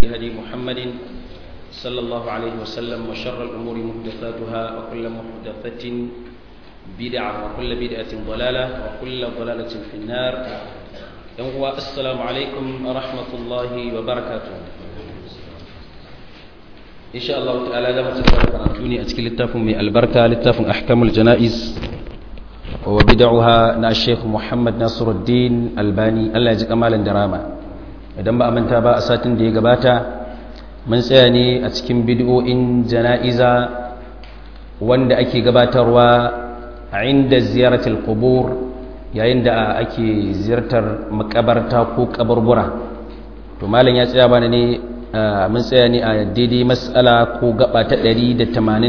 هدي محمد صلى الله عليه وسلم وشر الأمور محدثاتها وكل محدثة بدعة وكل بدعة ضلالة وكل ضلالة في النار السلام عليكم ورحمة الله وبركاته إن شاء الله تعالى لما تبارك أتكي للتافن من البركة للتافن أحكام الجنائز وبدعها نا الشيخ محمد ناصر الدين الباني الله يجزيك مالا دراما idan ba a manta ba a satin da ya gabata mun tsaya ne a cikin bid'o'in jana'iza wanda ake gabatarwa a inda ziyaratul qubur yayin da ake ziyartar makabarta ko kaburbura to malam ya tsaya bana ne mun tsaya ne a daidai mas'ala ko gaba ta 187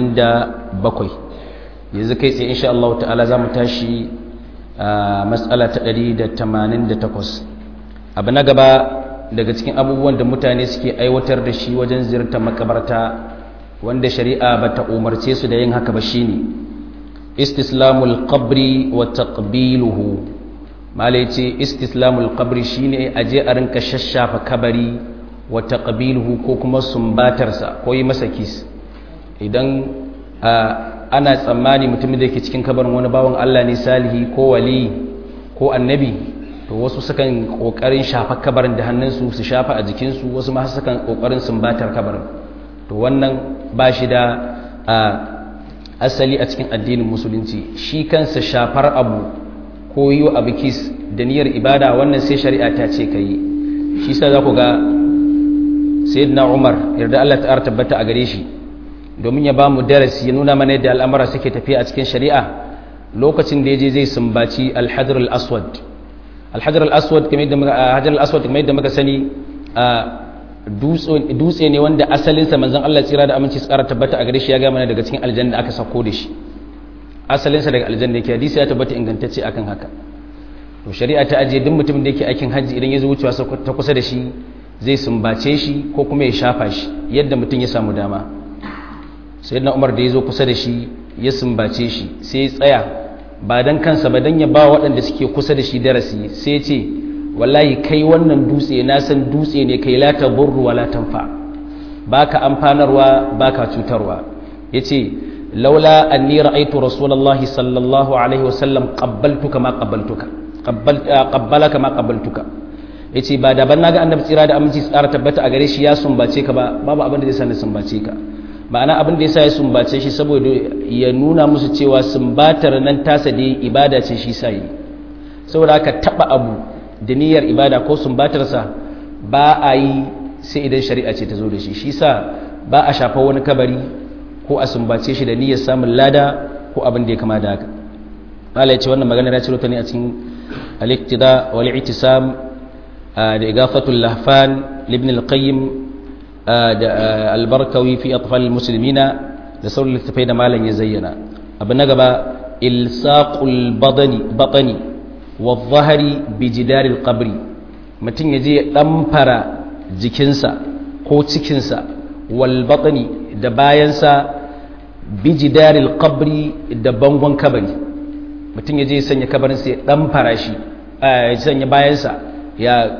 yanzu kai tsaye insha Allah ta'ala za mu tashi mas'ala ta 188 abu na gaba daga cikin abubuwan da mutane suke aiwatar da shi wajen ziyartar makabarta wanda shari'a ba ta umarce su da yin haka ba shine istislamul qabri wa taqbiluhu mala yace istislamul qabri shine aje a rinka shashafa kabari wa taqbiluhu ko kuma sumbatarsa ko yi masa kis idan ana tsammani mutumin da yake cikin kabarin wani bawan Allah ne salihi ko wali ko annabi to wasu sukan kokarin shafa kabarin da hannunsu su shafa a jikinsu wasu ma sukan kokarin sumbatar kabarin to wannan ba shi da asali a cikin addinin musulunci shi kansa shafar abu ko yi abu kis da niyyar ibada wannan sai shari'a ta ce ka yi shi sa za ku ga sayyidina umar yarda allah ta'ar tabbata a gare shi domin ya ba mu darasi ya nuna mana yadda al'amura suke tafiya a cikin shari'a lokacin da ya je zai sumbaci alhajar al-aswad alhajar al-aswad kamar yadda muka sani dutse ne wanda asalinsa manzon Allah tsira da aminci su ƙara tabbata a gare shi ya ga mana daga cikin aljanna aka sako da shi asalinsa daga aljanna yake hadisi ya tabbata ingantacce akan haka to shari'a ta ajiye duk mutumin da yake aikin hajji idan ya zo wucewa ta kusa da shi zai sumbace shi ko kuma ya shafa shi yadda mutum ya samu dama sayyidina Umar da ya zo kusa da shi ya sumbace shi sai ya tsaya ba dan kansa ba dan ya ba waɗanda suke kusa da shi darasi sai ya ce wallahi kai wannan dutse na san dutse ne kai la taburru wala tanfa baka amfanarwa baka cutarwa yace laula anni ra'aytu rasulullahi sallallahu alaihi wasallam qabbaltuka ma qabbaltuka qabbalaka ma qabbaltuka yace ba da ban naga annabi tsira da aminci tsara tabbata a gare shi ya sumbace ka ba babu abin da zai sani sumbace ka ma'ana abin da yasa ya sumbace shi saboda ya nuna musu cewa sumbatar nan tasa dai ibada ce shi sai saboda haka taba abu da niyyar ibada ko sumbatarsa ba a yi sai idan shari'a ce ta zo da shi shi sa ba a shafa wani kabari ko a sumbace shi da niyyar samun lada ko abin da ya kama da haka Allah ya ce wannan magana ya ciro ta ne a cikin al-iqtida wal i'tisam da igafatul lahfan ibn al-qayyim da al-barkawi fi atfal al-muslimina da sauran littafai da malam ya zayyana abu na gaba ilsaqul badani batani wadzahari bijidaril qabri mutum ya je ya ɗamfara jikinsa ko cikinsa wal batni da bayansa bijidaril qabri da bangon kabari mutum ya je ya sanya kabarinsa ya ɗamfara shi ya sanya bayansa ya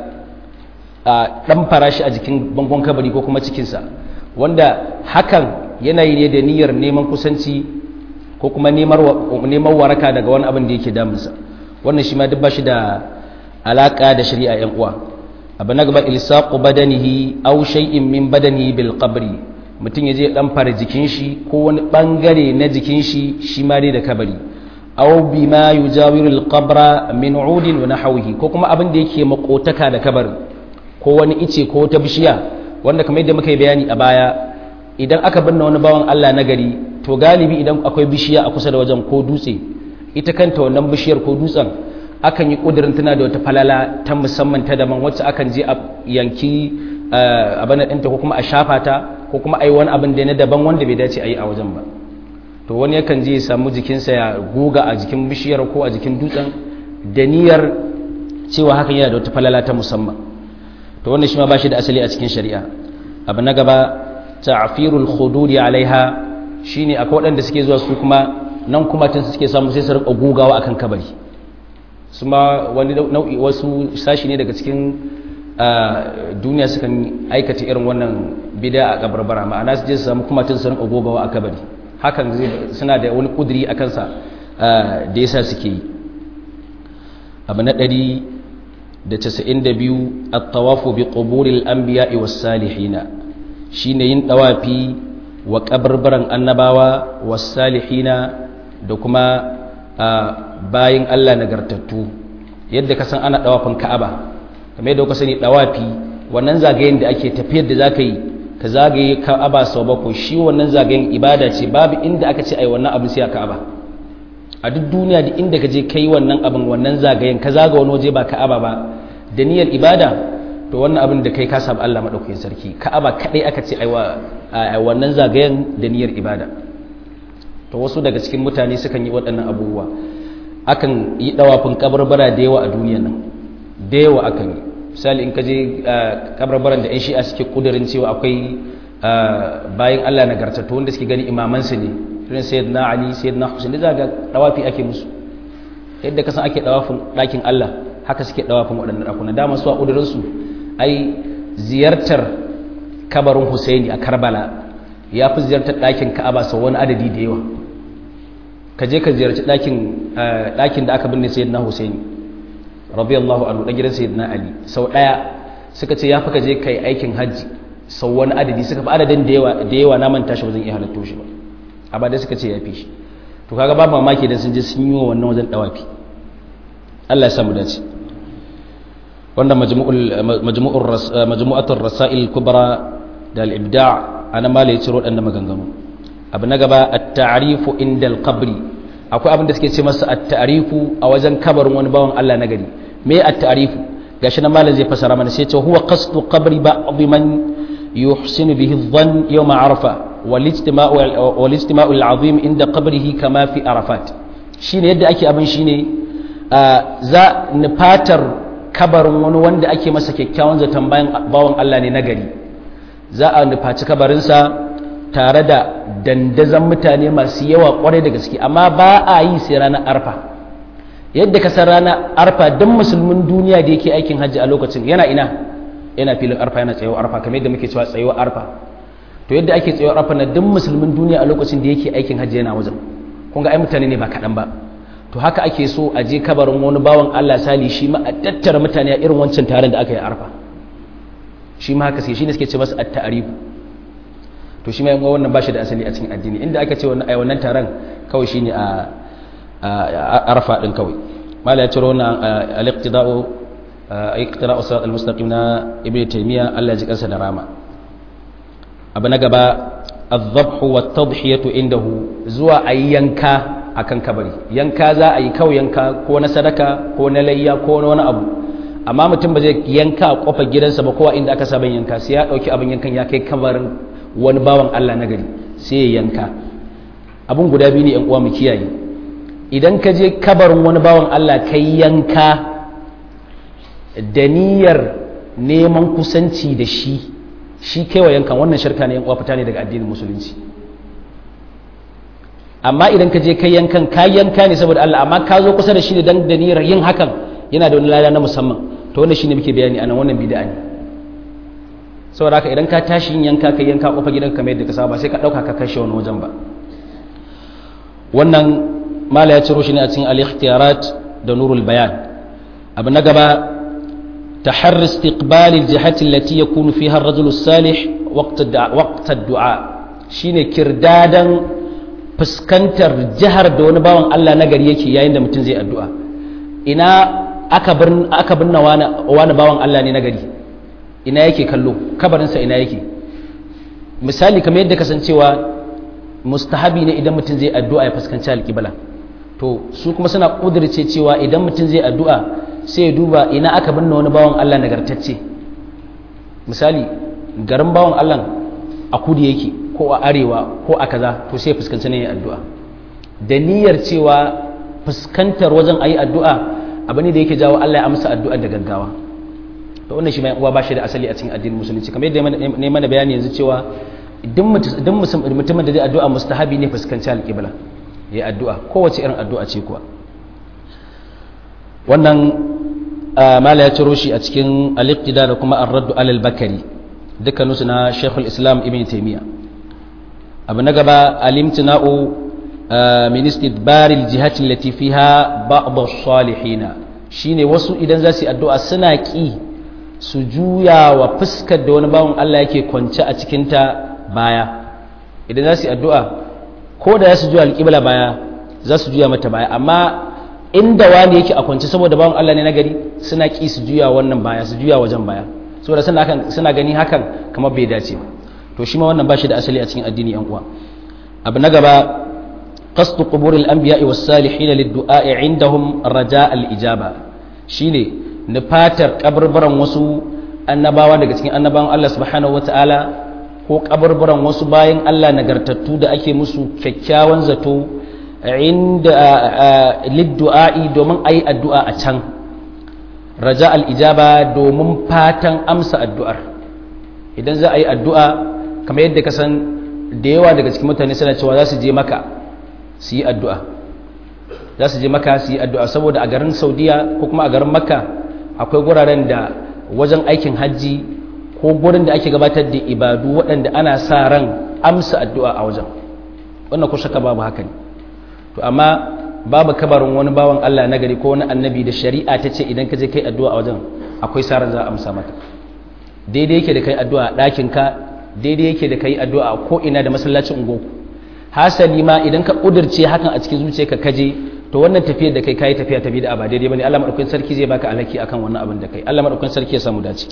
ɗamfara shi a jikin bangon kabari ko kuma cikinsa wanda hakan yanayi ne da niyyar neman kusanci ko kuma neman waraka daga wani abin da yake damunsa wannan shi ma duk ba shi da alaka da shari'a yan uwa abu na gaba ilsaqu badanihi aw shay'in min badanihi bil qabri mutum yaje dan fara jikin shi ko wani bangare na jikin shi shi ma dai da kabari aw bima yujawiru al qabra min udin wa nahwihi ko kuma abin da yake makotaka da kabarin ko wani ice ko ta bishiya wanda kamar yadda muka yi bayani a baya idan aka binne wani bawan Allah na gari to galibi idan akwai bishiya a kusa da wajen ko dutse ita kanta wannan bishiyar ko dutsen akan yi ƙudurin tana da wata falala ta musamman ta daban wacce akan je a yanki abin ɗinta ko kuma a shafa ta ko kuma a yi wani abin da na daban wanda bai dace a yi a wajen ba to wani yakan je ya samu jikinsa ya goga a jikin bishiyar ko a jikin dutsen da niyyar cewa hakan yana da wata falala ta musamman to wannan shi ma ba shi da asali a cikin shari'a abu na gaba ta'firul khududi alaiha shine akwai waɗanda suke zuwa su kuma nan kuma tun suke samu sai su rika gugawa akan kabari su ma wani nau'i wasu sashi ne daga cikin duniya sukan aikata irin wannan bida a kabarbara ma'ana su je su samu kumatun su rinka gogawa a kabari hakan suna da wani kuduri a kansa da yasa suke yi abu na ɗari da casa'in da biyu a tawafu bi ƙuburil an biya iwas salihina shi ne yin ɗawafi wa ƙabarbaran annabawa was salihina da kuma bayan allah nagartattu yadda ka san ana ɗawafin ka'aba kamar yadda ka sani ɗawafi wannan zagayen da ake tafiyar da za ka yi ka zagaye ka'aba sau bakwai shi wannan zagayen ibada ce babu inda aka ce ai wannan abin sai a ka'aba a duk duniya da inda ka je kai wannan abin wannan zagayen ka zaga wani waje ba ka'aba ba da niyyar ibada to wannan abin da kai ka sabu Allah madaukakin sarki ka'aba kadai aka ce ai wannan zagayen da niyyar ibada to wasu daga cikin mutane sukan yi waɗannan abubuwa akan yi dawafin kabarbara da yawa a duniyar nan da yawa akan yi misali in ka je kabarbaran da 'yan shi'a suke kudurin cewa akwai bayan Allah nagartattu wanda suke gani imamansu ne irin sayyidina ali sayyidina husain da zaga dawafi ake musu yadda kasan ake dawafin ɗakin Allah haka suke dawafin waɗannan ɗakuna dama su a ƙudurinsu ai ziyartar kabarin husaini a karbala ya fi ziyartar ɗakin ka'aba sau wani adadi da yawa ka je ka ziyarci ɗakin da aka binne sayyidina husaini radiyallahu anhu ɗan gidan sayyidina ali sau ɗaya suka ce ya fi ka je ka yi aikin hajji sau wani adadi suka fi adadin da yawa na manta shi ba zan iya halatto shi ba amma dai suka ce ya fi shi to kaga babu mamaki dan sun je sun yi wa wannan wajen dawafi Allah ya samu dace wannan majmu'ul majmu'ur majmu'atur rasail kubra da al-ibda' ana mala ya ciro wadannan maganganu abu na gaba at-ta'rifu inda al-qabri akwai abin da suke ce masa at-ta'rifu a wajen kabarin wani bawan Allah na gari me at-ta'rifu gashi na malam zai fasara mana sai ya ce huwa qasdu qabri ba'd man yuhsinu bihi adh-dhann yawm arafa والاجتماع العظيم عند قبره كما في عرفات shine yadda ake abin shine za nufatar kabarin wani wanda ake masa kyakkyawan zaton bayan bawan Allah ne nagari za a nufaci kabarinsa tare da dandazon mutane masu yawa kwarai da gaske amma ba a yi sai ranar arfa yadda ka san ranar arfa don musulmin duniya da yake aikin hajji a lokacin yana ina yana filin arfa yana tsayo arfa kamar yadda muke cewa tsayo arfa to yadda ake tsayo arfa na duk musulmin duniya a lokacin da yake aikin hajji yana wajen kun ga ai mutane ne ba kaɗan ba to haka ake so a je kabarin wani bawan Allah sali shi ma a tattara mutane a irin wancan taron da aka yi arfa shi ma haka sai shi ne suke ce masa at-ta'rif to shi ma yan wannan bashi da asali a cikin addini inda aka ce wannan ai wannan taron kawai shine a arfa din kawai mala ya ciro wannan al-iqtida'u iqtira'u sirat al-mustaqim na ibnu taymiya Allah ya ji kansa da rama abu na gaba azabhu wa tadhiyatu indahu zuwa ayi yanka akan kabari yanka za a yi kawai yanka ko na sadaka ko na layya ko na wani abu amma mutum ba zai yanka a kofar gidansa ba kowa inda aka saba yanka sai ya dauki abin yankan ya kai kabarin wani bawan Allah na gari sai ya yanka abun guda biyu ne yan uwa mu kiyaye idan ka je kabarin wani bawan Allah kai yanka da niyyar neman kusanci da shi shi kaiwa yankan wannan shirka ne yan uwa fita ne daga addinin musulunci amma idan ka je kai yankan ka yanka ne saboda Allah amma ka zo kusa da shi ne dan da niyyar yin hakan yana da wani lada na musamman to wannan shine muke bayani anan wannan bid'a ne saboda haka idan ka tashi yin yanka kai yanka kofa gidanka kamar yadda ka saba sai ka dauka ka kashe wani wajen ba wannan mala ya ciro shi ne a cikin al-ikhtiyarat da nurul bayan abu na gaba تحر استقبال الجهة التي يكون فيها الرجل الصالح وقت الدعاء وقت الدعاء shine kirdadan fuskantar jihar da wani bawan Allah na gari yake yayin da mutum zai addu'a ina aka birn aka binna wani wani bawan Allah ne na gari ina yake kallo kabarinsa ina yake misali kamar yadda kasancewa mustahabi ne idan mutum zai addu'a ya fuskanci alƙibla to su kuma suna ƙudurce cewa idan mutum zai addu'a sai ya duba ina aka binne wani bawan Allah nagartacce misali garin bawan Allah a kudu yake ko a arewa ko a kaza to sai ya fuskanci ne addu'a da niyyar cewa fuskantar wajen ayi addu'a abu ne da yake jawo Allah ya amsa addu'a da gaggawa to wannan shi mai uwa ba shi da asali a cikin addinin musulunci kamar yadda ne mana bayani yanzu cewa idan mutumin da zai addu'a mustahabi ne fuskanci alƙibla ya addu'a kowace irin addu'a ce kuwa wannan mala ya ciro shi a cikin al-iqtida da kuma ar-radd alal bakari dukkaninsu na Sheikhul Islam Ibn Taymiyyah abu na gaba alimtina'u min istidbaril jihati allati fiha ba'd as-salihin shine wasu idan za su yi addu'a suna ki su juya wa fuskar da wani bawon Allah yake kwance a cikin ta baya idan za su yi addu'a ko da za su juya alƙibla baya za su juya mata baya amma inda wani yake a kwance saboda bawon Allah ne na gari suna ki su juya wannan baya su juya wajen baya saboda suna gani hakan kamar bai dace ba to shi ma wannan ba shi da asali a cikin addini yan uwa abu na gaba qasdu quburil anbiya'i was salihin lid-du'a'i 'indahum raja' al-ijaba shine nufatar kaburburan wasu annabawa daga cikin annabawan Allah subhanahu wata'ala ko kaburburan wasu bayan Allah nagartattu da ake musu kyakkyawan zato inda lid-du'a'i domin ayi addu'a a can raja' al-ijaba domin fatan amsa addu'ar idan za a yi addu'a kamar yadda ka san da yawa daga cikin mutane suna cewa za su je maka su yi addu'a za su je maka su yi addu'a saboda a garin saudiya ko kuma a garin makka akwai guraren da wajen aikin hajji ko gurin da ake gabatar da ibadu waɗanda ana sa ran amsa addu'a a wajen wannan ku shaka babu haka ne to amma babu kabarin wani bawan allah na gari ko wani annabi da shari'a ta ce idan ka je kai addu'a a wajen akwai sa ran za a amsa maka daidai yake da kai addu'a a ɗakinka daidai yake da kai addu'a ko ina da masallacin ungoku hasali ma idan ka ƙudurce hakan a cikin zuciyarka kaje to wannan tafiyar da kai kayi tafiya tafi da ba daidai bane Allah madaukakin sarki zai baka alhaki akan wannan abin da kai Allah madaukakin sarki ya samu dace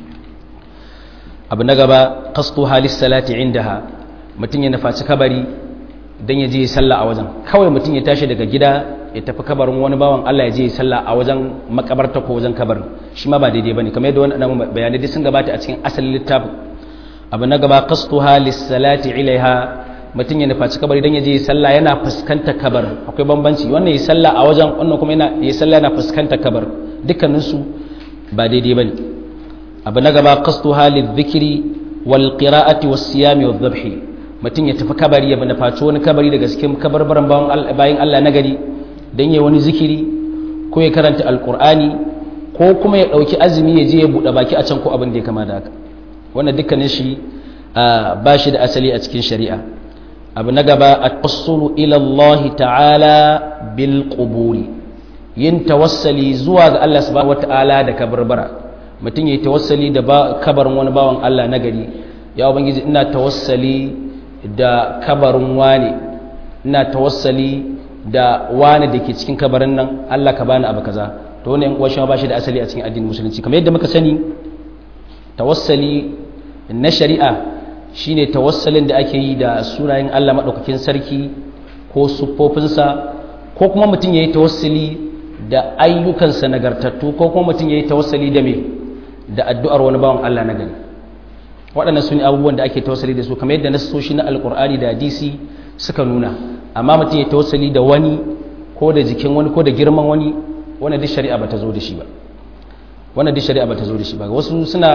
abu na gaba qastu halis salati indaha mutum ya nufaci kabari dan ya je ya sallah a wajen kawai mutum ya tashi daga gida ya tafi kabarin wani bawan Allah ya je ya sallah a wajen makabarta ko wajen kabarin shi ma ba daidai bane kamar yadda wannan bayanai dai sun gabata a cikin asalin littafin abu na gaba qastuha lis-salati ilaiha mutum ya nufaci kabari dan ya je sallah yana fuskanta kabar akwai bambanci wannan ya sallah a wajen wannan kuma yana ya sallah yana fuskanta kabar dukkanin su ba daidai bane abu na gaba qastuha lidh-dhikri wal qira'ati was-siyami wadh-dhabhi mutum ya tafi kabari ya nufaci wani kabari daga cikin kabarbaran bayan Allah na gari dan ya wani zikiri ko ya karanta alqur'ani ko kuma ya dauki azumi ya je ya bude baki a can ko abin da ya kama da haka wannan dukkanin shi ba shi da asali a cikin shari'a abu na gaba a tawassulu ila Allah ta'ala bil quburi yin tawassali zuwa ga Allah subhanahu wata'ala da kabarbara mutum yayi tawassali da kabarin wani bawan Allah na gari ya ubangiji ina tawassali da kabarin wani ina tawassali da wani da ke cikin kabarin nan Allah ka bani abu kaza to wannan yan uwa shi ba shi da asali a cikin addinin musulunci kamar yadda muka sani tawassali na shari'a shine tawassalin da ake yi da sunayen Allah maɗaukakin sarki ko siffofinsa ko kuma mutum ya yi tawassali da ayyukansa nagartattu ko kuma mutum ya yi tawassali da me da addu'ar wani bawan Allah na gani waɗannan su ne abubuwan da ake tawassali da su kamar yadda nassoshi na alƙur'ani da hadisi suka nuna amma mutum ya tawassali da wani ko da jikin wani ko da girman wani wannan duk shari'a ba ta zo da shi ba wannan duk shari'a ba ta zo da shi ba wasu suna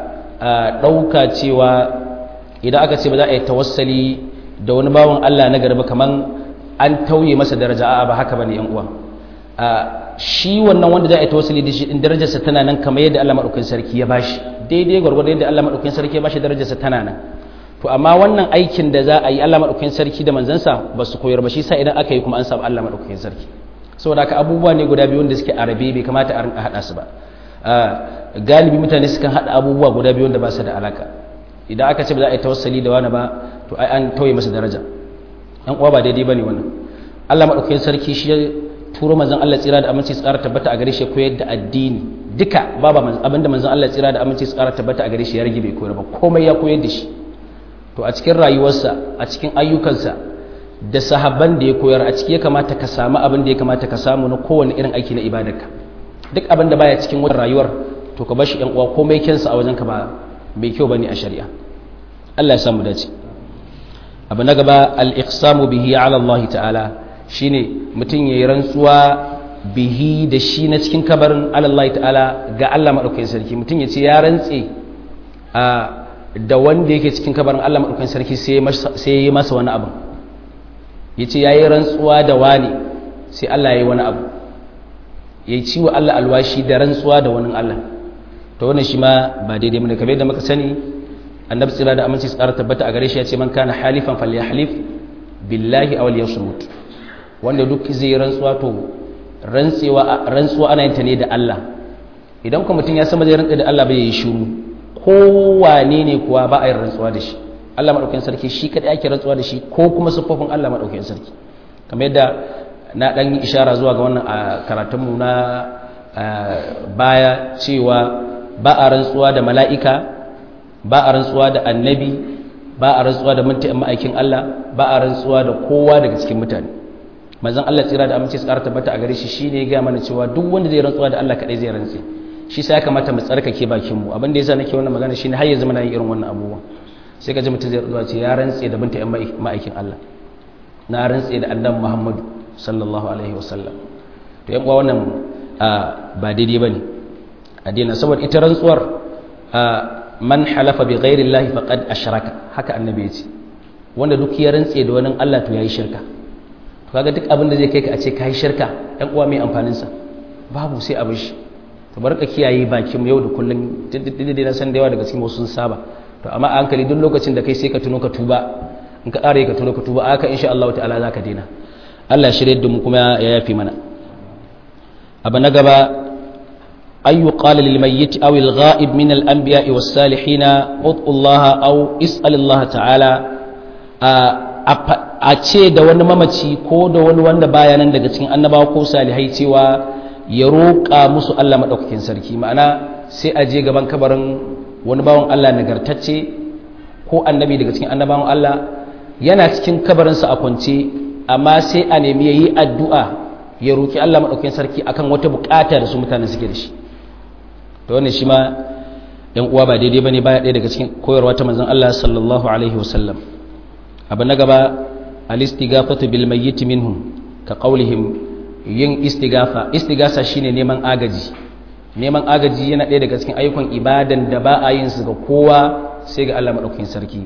ɗauka cewa idan aka ce ba za a yi tawassali da wani bawan Allah na garba kaman an tauye masa daraja a'a ba haka bane yan uwa shi wannan wanda za a yi tawassali da shi in darajarsa tana nan kamar yadda Allah madaukakin sarki ya bashi daidai gwargwado yadda Allah madaukakin sarki ya bashi darajarsa tana nan to amma wannan aikin da za a yi Allah madaukakin sarki da manzansa ba su koyar ba shi sa idan aka yi kuma an samu Allah madaukakin sarki saboda haka abubuwa ne guda biyu wanda suke arabe bai kamata a rinka hada su ba galibi mutane sukan hada abubuwa guda biyu wanda ba su da alaka idan aka ce ba za a yi tawassali da wani ba to ai an tauye masa daraja yan uwa ba daidai bane wannan Allah madaukakin sarki shi ya turo manzon Allah tsira da aminci tsara tabbata a gare shi koyar da addini duka babu abinda manzon Allah tsira da aminci tsara tabbata a gare shi ya rage bai koyar ba komai ya koyar da shi to a cikin rayuwarsa a cikin ayyukansa da sahabban da ya koyar a ciki ya kamata ka samu abin da ya kamata ka samu na kowane irin aiki na ibadarka duk abin da baya cikin wannan rayuwar to ka bar shi yan uwa komai kensa a wajenka ba mai kyau bane a shari'a Allah ya samu dace abu na gaba al-iqsamu bihi ala Allah ta'ala shine mutum yayi rantsuwa bihi da shi na cikin kabarin ala Allah ta'ala ga Allah madaukakin sarki mutum ya ce ya rantse a da wanda yake cikin kabarin Allah madaukakin sarki sai ya yi masa wani abu ya ce ya yi rantsuwa da wani sai Allah ya yi wani abu yayi ciwo Allah alwashi da rantsuwa da wani Allah to wannan shi ma ba daidai bane kamar yadda muka sani annabi tsira da aminci tsara tabbata a gare shi ya ce man kana halifan falyahlif billahi aw liyasmut wanda duk zai rantsuwa to rantsewa rantsuwa ana yin ta ne da Allah idan kuma mutum ya san zai rantsa da Allah bai yi shiru kowane ne kuwa ba a yin rantsuwa da shi Allah madaukakin sarki shi kadai ake rantsuwa da shi ko kuma siffofin Allah madaukakin sarki kamar yadda na dan yi ishara zuwa ga wannan a karatunmu na baya cewa ba a rantsuwa da mala'ika ba a rantsuwa da annabi ba a rantsuwa da mintayen ma'aikin Allah ba a rantsuwa da kowa daga cikin mutane manzon Allah tsira da amince tsara tabbata a gare shi shine ya ga mana cewa duk wanda zai rantsuwa da Allah kadai zai rantse shi sai ya kamata mu tsarkake bakin mu abin da yasa nake wannan magana shine har yanzu muna yin irin wannan abubuwan sai ka ji mutum zai rantsuwa ce ya rantse da mintayen ma'aikin Allah na rantse da annabi Muhammadu sallallahu alaihi wasallam to yan uwa wannan ba daidai bane addini saboda ita rantsuwar man halafa bi ghairi llahi faqad ashraka haka annabi ya ce wanda duk ya rantse da wani Allah to yayi shirka to kaga duk abin da zai kai ka a ce kai shirka ɗan uwa mai amfanin sa babu sai abin shi to barka kiyaye bakin mu yau da kullun dindindin na san da yawa daga cikin wasu sun saba to amma a hankali duk lokacin da kai sai ka tuno ka tuba in ka ƙara ka tuno ka tuba aka insha Allah ta'ala zaka daina Allah shirye da mu kuma ya yafi mana abu na gaba أن يقال للميت أو الغائب من الأنبياء والصالحين ادعوا الله أو اسأل الله تعالى a ce da wani mamaci ko da wani wanda baya nan daga cikin annabawa ko salihai cewa ya roƙa musu Allah maɗaukakin sarki ma'ana sai a je gaban kabarin wani bawan Allah nagartacce ko annabi daga cikin annabawan Allah yana cikin kabarinsa a kwance amma sai a nemi ya yi addu'a ya roƙi Allah maɗaukakin sarki akan wata buƙata da su mutane suke da shi da wannan shi ma ‘yan uwa ba daidai ba ne baya ɗaya daga cikin koyarwa ta manzan Allah sallallahu Alaihi wasallam abu na gaba alistigafatu bil mayyiti minhum ka qaulihim yin istigafa istigasa shine neman agaji neman agaji yana ɗaya daga cikin ayyukan ibadan da ba a yin su ga kowa sai ga Allah madaukakin sarki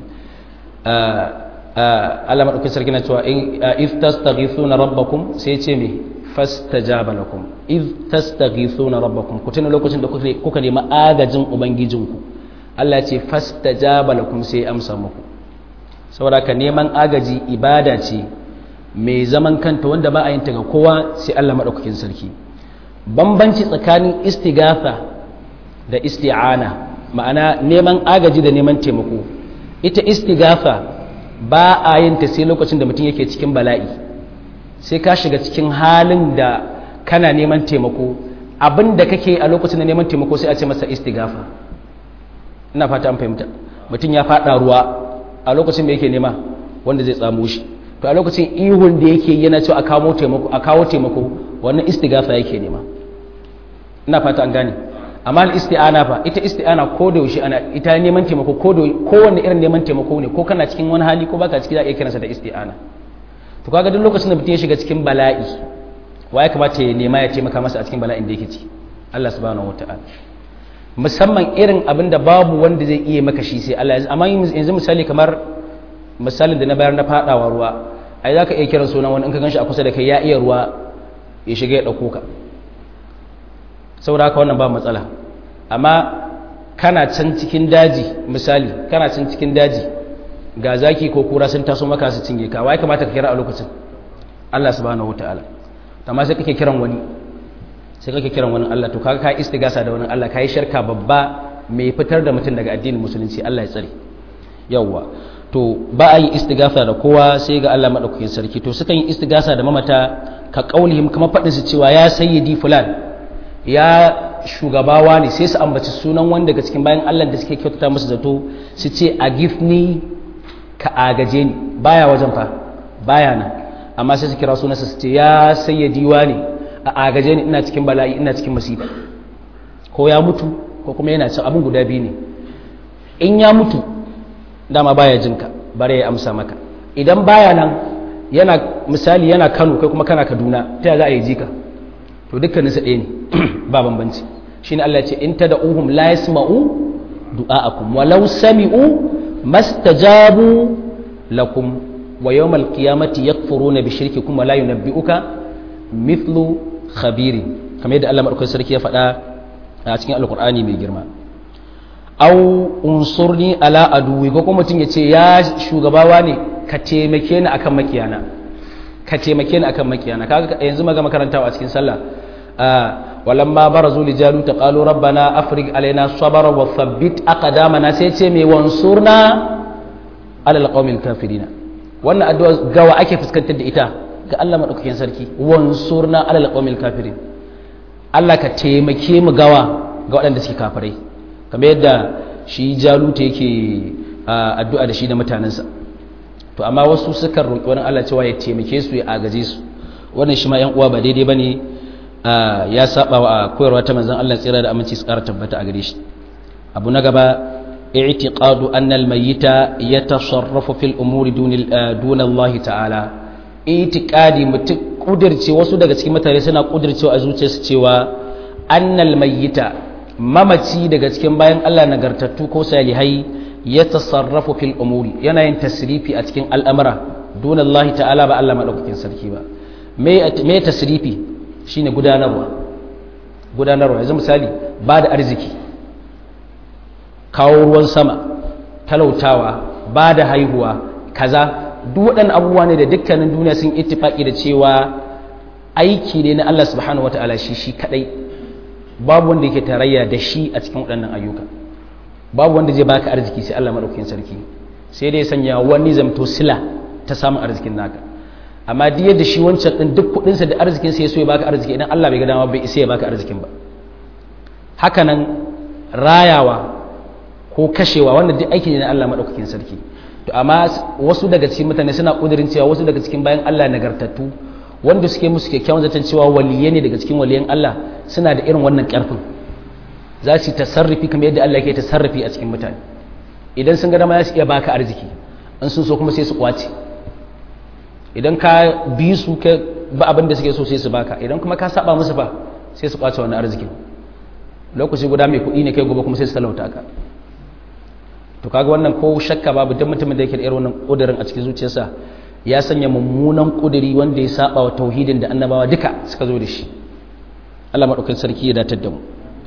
Allah madaukakin sarki na cewa in if tastaghithuna rabbakum sai ce me fastajaba lakum iz tastaghithuna rabbakum ku tuna lokacin da kuka nemi agajin ubangijinku Allah ya ce fastajaba lakum sai amsa muku saboda ka neman agaji ibada ce mai zaman kanta wanda ba a yin ta ga kowa sai Allah madaukakin sarki bambanci tsakanin istighatha da isti'ana ma'ana neman agaji da neman taimako ita istighatha ba a yin ta sai lokacin da mutum yake cikin bala'i sai ka shiga cikin halin da kana neman taimako abin da kake a lokacin da neman taimako sai a ce masa istigafa ina fata an fahimta mutum ya fada ruwa a lokacin da yake nema wanda zai tsamo shi to a lokacin ihun da yake yana cewa a kawo taimako a kawo taimako wannan istigafa yake nema ina fata an gane amma isti'ana fa ita isti'ana ko da yaushe ana ita neman taimako ko da kowanne irin neman taimako ne ko kana cikin wani hali ko baka ciki za a iya kiransa da isti'ana to kaga duk lokacin da mutum ya shiga cikin bala'i wa ya kamata ya nema ya taimaka masa a cikin bala'in da yake ci Allah subhanahu wataala musamman irin abin da babu wanda zai iya maka shi sai Allah amma yanzu misali kamar misalin da na bayar na fadawa ruwa ai zaka iya kiran sunan wani in ka ganshi a kusa da kai ya iya ruwa ya shiga ya dauko ka saboda haka wannan ba matsala amma kana can cikin daji misali kana can cikin daji ga zaki ko kura sun taso maka su cinye ka wai kamata ka kira a lokacin Allah subhanahu wataala amma sai kake kiran wani sai kake kiran wani Allah to kaga ka istigasa da wani Allah kai shirka babba mai fitar da mutum daga addinin musulunci Allah ya tsare yawwa to ba a yi istigasa da kowa sai ga Allah madaukakin sarki to sukan yi istigasa da mamata ka kaulihim kamar faɗin su cewa ya sayyidi fulan ya shugabawa ne sai su ambaci sunan wani daga cikin bayan Allah da suke kyautata musu zato su ce a gifni ka agaje ni baya wajen fa baya nan amma sai su kira sunansa su ce ya sayyadi ne a agaje ni ina cikin bala'i ina cikin masifa ko ya mutu ko kuma yana cin abin guda biyu ne in ya mutu dama baya jinka bare ya amsa maka idan baya nan yana misali yana Kano kai kuma kana Kaduna ta za a yi jika to dukkanin su ɗaya ne ba bambanci shine Allah ya ce in tad'uhum la yasma'u du'a'akum walau sami'u mastajabu lakum wa yawmal qiyamati yakfuruna bi shirkikum wa la yunabbi'uka mithlu khabirin kamar yadda Allah madaukakin sarki ya faɗa a cikin alkur'ani mai girma au unsurni ala aduwi ko kuma mutum ya ce ya shugabawa ne ka taimake ni akan makiyana ka taimake ni akan makiyana kaga yanzu maga makarantawa a cikin sallah walamma barazu li jalut qalu rabbana afrig alaina sabra wa thabbit aqdamana sai ce me wansurna ala alqawmil kafirin wannan addu'a gawa ake fuskantar da ita ga Allah madaukakin sarki wansurna ala alqawmil kafirin Allah ka taimake mu gawa ga waɗanda suke kafirai kamar yadda shi jaluta yake addu'a da shi da mutanensa to amma wasu sukan roƙi wani Allah cewa ya taimake su ya agaje su wannan shi ma ‘yan uwa ba daidai ba ne ya saba wa koyarwa ta manzan Allah tsira da aminci su ƙara tabbata a gare shi abu na gaba i'tiqadu anna al-mayyita yatasarrafu fil umuri duna Allah ta'ala i'tiqadi mutum kudirce wasu daga cikin mutane suna kudircewa a zuciyarsu cewa annal mayyita mamaci daga cikin bayan Allah nagartattu ko salihai ya tasarrafu fil umuri yana yin tasrifi a cikin al'amura dun Allah ta'ala ba Allah madaukakin sarki ba me me tasrifi shine gudanarwa gudanarwa yanzu misali ba da arziki kawo ruwan sama talautawa ba da haihuwa kaza duk waɗannan abubuwa ne da dukkanin duniya sun ittifaki da cewa aiki ne na Allah subhanahu wataala shi shi kadai babu wanda yake tarayya da shi a cikin waɗannan ayyuka babu wanda zai baka arziki sai Allah madaukakin sarki sai dai sanya wani zamto sila ta samun arzikin naka amma duk yadda shi wancan din duk kuɗin sa da arzikin sa ya so ya baka arziki idan Allah bai ga dama bai isa ya baka arzikin ba haka nan rayawa ko kashewa wannan duk aiki ne na Allah madaukakin sarki to amma wasu daga cikin mutane suna kudirin cewa wasu daga cikin bayan Allah nagartattu wanda suke musu kyakkyawan zaton cewa waliye ne daga cikin waliyan Allah suna da irin wannan karfin za su yi tasarrufi kamar yadda Allah yake tasarrufi a cikin mutane idan sun ga dama za su iya baka arziki in sun so kuma sai su kwace idan ka bi su ka ba abin da suke so sai su baka idan kuma ka saba musu fa sai su kwace wannan arzikin lokaci guda mai kuɗi ne kai gobe kuma sai su talauta ka to kaga wannan ko shakka babu duk mutumin da yake da irin wannan kudirin a cikin zuciyarsa ya sanya mummunan kudiri wanda ya saba wa tauhidin da annabawa duka suka zo da shi Allah madaukakin sarki ya datar da mu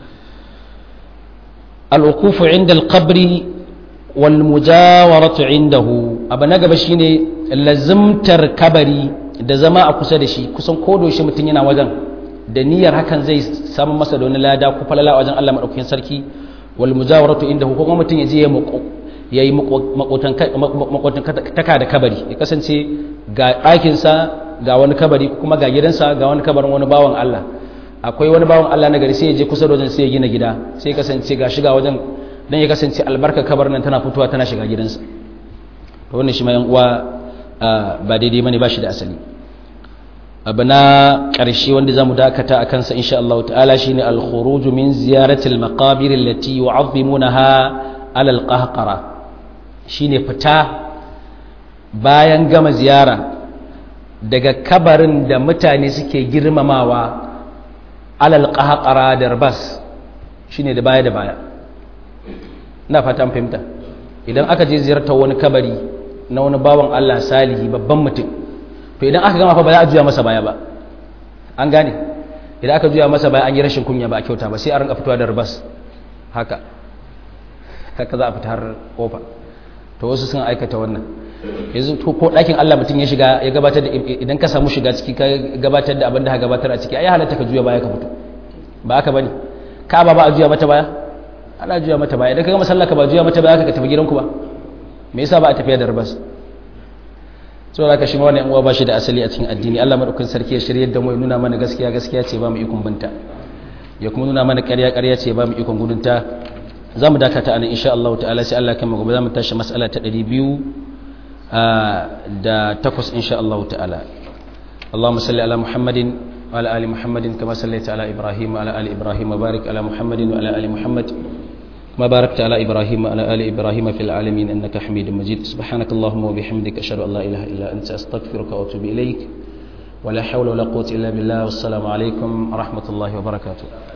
al-wuqufu inda al-qabri wal mujawaratu indahu abu na gaba shine lazimtar kabari da zama a kusa da shi kusan kodo shi mutum yana wajen da niyyar hakan zai samu masa da wani lada ko falala wajen Allah madaukakin sarki wal mujawaratu indahu ko kuma mutum ya je ya mako yayi makwatantaka da kabari ya kasance ga ɗakinsa ga wani kabari kuma ga gidansa ga wani kabarin wani bawan Allah akwai wani bawan Allah na gari sai ya je kusa da wajen sai ya gina gida sai ya kasance ga shiga wajen dan ya kasance albarka kabarin nan tana fitowa tana shiga gidansa to wannan shi ma yan uwa ba daidai bane ba shi da asali abu na ƙarshe wanda za mu dakata a kansa insha Allah ta'ala shine al-khuruj min ziyarati al-maqabir allati yu'azzimunaha ala al-qahqara shine fita bayan gama ziyara daga kabarin da mutane suke girmamawa ala al-qahqara da rabas shine da baya da baya ina fata fahimta idan aka je ziyartar wani kabari na wani bawan Allah salihi babban mutum to idan aka gama fa ba za a juya masa baya ba an gane idan aka juya masa baya an yi rashin kunya ba a kyauta ba sai a rinka fitowa da rubas haka haka za a fita har kofa to wasu sun aikata wannan yanzu ko ɗakin Allah mutum ya shiga ya gabatar da idan ka samu shiga ciki ka gabatar da abin da ka gabatar a ciki ai halatta ka juya baya ka fito ba haka bane ka ba ba a juya mata baya ana juya mata baya idan ka ga masallaka ba juya mata baya ka tafi gidanku ba me yasa ba a tafiya da rubas so da ka shi wannan uwa ba shi da asali a cikin addini Allah madaukakin sarki ya shirye da mu ya nuna mana gaskiya gaskiya ce ba mu ikon binta ya kuma nuna mana ƙarya ƙarya ce ba mu ikon gudunta za mu dakata anan insha Allah ta'ala sai Allah kan gobe za mu tashi mas'ala ta 200 da takwas insha Allah ta'ala اللهم صل على محمد وعلى ال محمد كما صليت على ابراهيم وعلى ال ابراهيم وبارك على محمد وعلى ال محمد ما باركت على إبراهيم وعلى آل إبراهيم في العالمين إنك حميد مجيد سبحانك اللهم وبحمدك أشهد أن لا إله إلا أنت أستغفرك وأتوب إليك ولا حول ولا قوة إلا بالله والسلام عليكم ورحمة الله وبركاته